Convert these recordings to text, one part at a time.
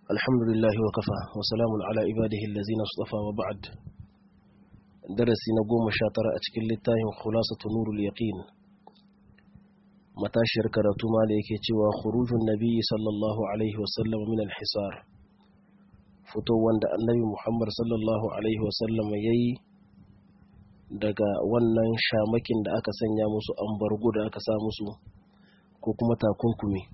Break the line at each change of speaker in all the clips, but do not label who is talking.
الحمد لله وكفى وسلام على عباده الذين اصطفى وبعد درسي نقوم شاطر أتكل للتاهم خلاصة نور اليقين matashiyar karatu ma da yake cewa khurujun nabi sallallahu alaihi wasallam min al-hisar fito wanda annabi muhammad sallallahu alaihi wasallam ya yi daga wannan shamakin da aka sanya musu ambargo da aka sa musu ko kuma takunkumi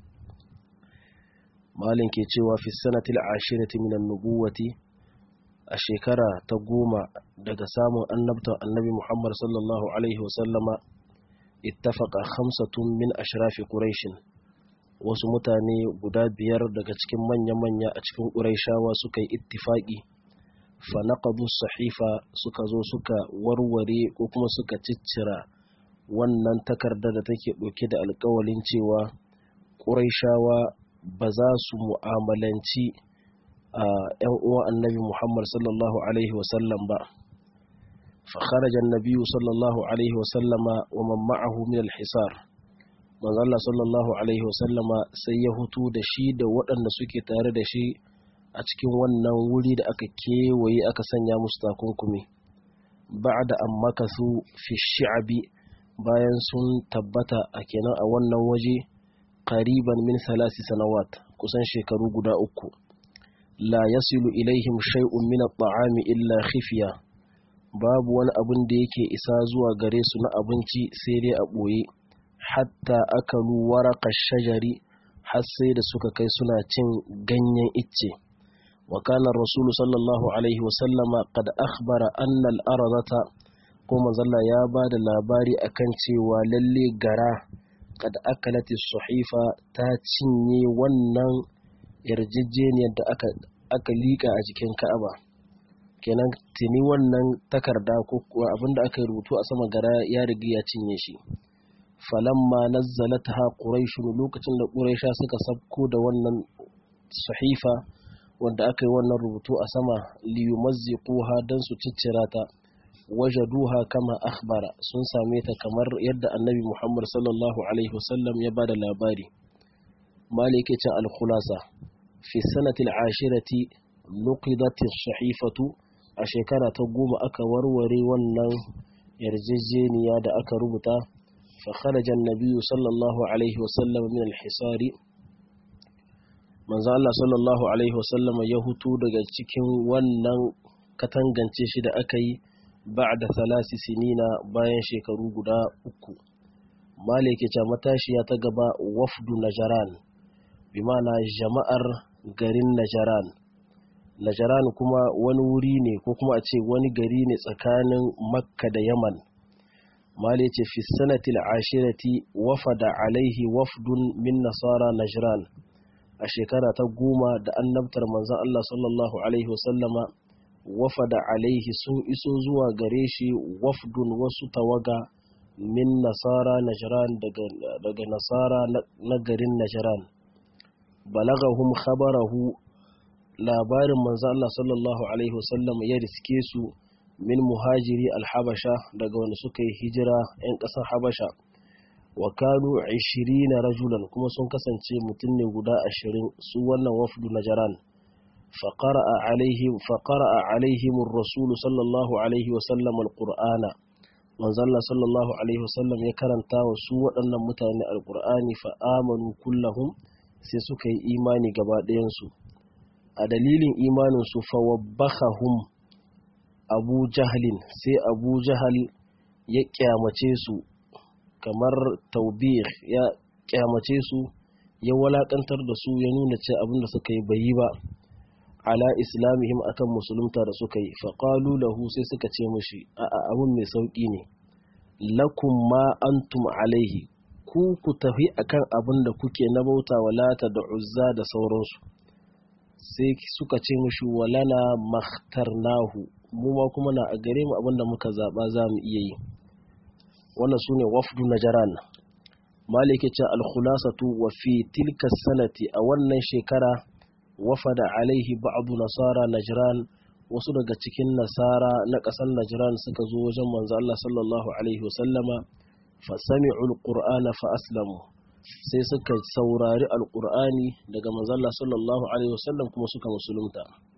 malin ke cewa fi sanatil ashirati min nubuwati a shekara ta goma daga samun annabta annabi muhammad sallallahu alaihi wasallama ittafaqa khamsatun min ashrafi quraish wasu mutane guda biyar daga cikin manya-manya a cikin quraishawa suka yi ittifaqi fa naqadu sahifa suka zo suka warware ko kuma suka ciccira wannan takarda da take ɗauke da alƙawalin cewa quraishawa ba za su mu'amalanci a 'yan uwan annabi muhammad sallallahu alaihi wasallam ba فخرج النبي صلى الله عليه وسلم ومن معه من الحصار من الله صلى الله عليه وسلم sai ya hutu da shi da waɗanda suke tare da shi a cikin wannan wuri da aka kewaye aka sanya musu takunkumi ba'da an makasu fi shi'abi bayan sun tabbata a kenan a wannan waje qariban min salasi sanawat kusan shekaru guda uku la yasilu ilaihim shay'un min at-ta'ami illa khifiya babu wani abin da yake isa zuwa gare su na abinci sai dai a ɓoye hatta akalu waraka shajari har sai da suka kai suna cin ganyen icce wa kana rasulu sallallahu alaihi wasallama qad akhbara anna al-aradata ko manzalla ya ba da labari akan cewa lalle gara qad akalati suhifa ta cinye wannan yarjejeniyar da aka aka lika a jikin Ka'aba kenan tuni wannan takarda ko kuwa abinda aka rubutu a sama gara ya riga ya cinye shi falamma nazzalatha quraish lokacin da quraisha suka sabko da wannan sahifa wanda aka yi wannan rubutu a sama liyumazziquha dan su ciccira ta wajaduha kama akhbara sun same ta kamar yadda annabi Muhammad sallallahu alaihi wasallam ya bada labari malike ce al-khulasa fi sanati al-ashirati nuqidat as-sahifatu a shekara ta goma aka warware wannan yarjejeniya da aka rubuta fa kharaja an-nabiy sallallahu alaihi wasallam min al-hisari manzo Allah sallallahu alaihi wasallam ya hutu daga cikin wannan katangance shi da aka yi ba'da salasi sinina bayan shekaru guda uku malike ta matashiya ta gaba wafdu najaran bi ma'ana jama'ar garin najaran Najaran kuma wani wuri ne ko kuma a ce wani gari ne tsakanin Makka da Yaman. Mali ce fi sanatil ashirati wafada alaihi wafdun min nasara Najran a shekara ta goma da annabtar manzon Allah sallallahu alaihi wasallama wafada alaihi sun iso zuwa gare shi wafdun wasu tawaga min nasara Najran daga, daga nasara na garin Najran. balagahum khabarahu labarin manzo Allah sallallahu alaihi wasallam ya riske su min muhajiri alhabasha daga wanda suka yi hijira 'yan ƙasar habasha wa kanu 20 rajulan kuma sun kasance mutum ne guda ashirin su wannan wafdu najaran faqara'a alaihim faqara'a alaihim ar-rasul sallallahu alaihi wasallam al-qur'ana manzo Allah sallallahu alaihi wasallam ya karanta wa su waɗannan mutane al-qur'ani fa amanu kullahum sai suka yi imani gaba ɗayan su a dalilin imaninsu fawabbahahum abu jahalin sai abu jahal ya kyamace su kamar taubir ya kyamace su ya walakantar da su ya nuna ce abinda suka yi bayi ba ala islamihim akan musulunta da suka yi faƙalu lahu sai suka ce mushi a abin mai sauƙi ne lakum ma antum alaihi ku ku tafi akan abin da kuke na bauta walata da uzza da sauransu sai suka ce mushi walana makhtarnahu mu ma kuma na a gare mu abinda muka zaba za mu iya yi wannan sune wafdu najaran malike ce al-khulasatu wa fi tilka sanati a wannan shekara wafada alaihi ba'du nasara najran wasu daga cikin nasara na ƙasar najran suka zo wajen manzo Allah sallallahu alaihi wasallama fa sami'u al-qur'ana fa aslamu sai suka saurari alkur'ani daga manzalla sallallahu alaihi wasallam kuma suka musulunta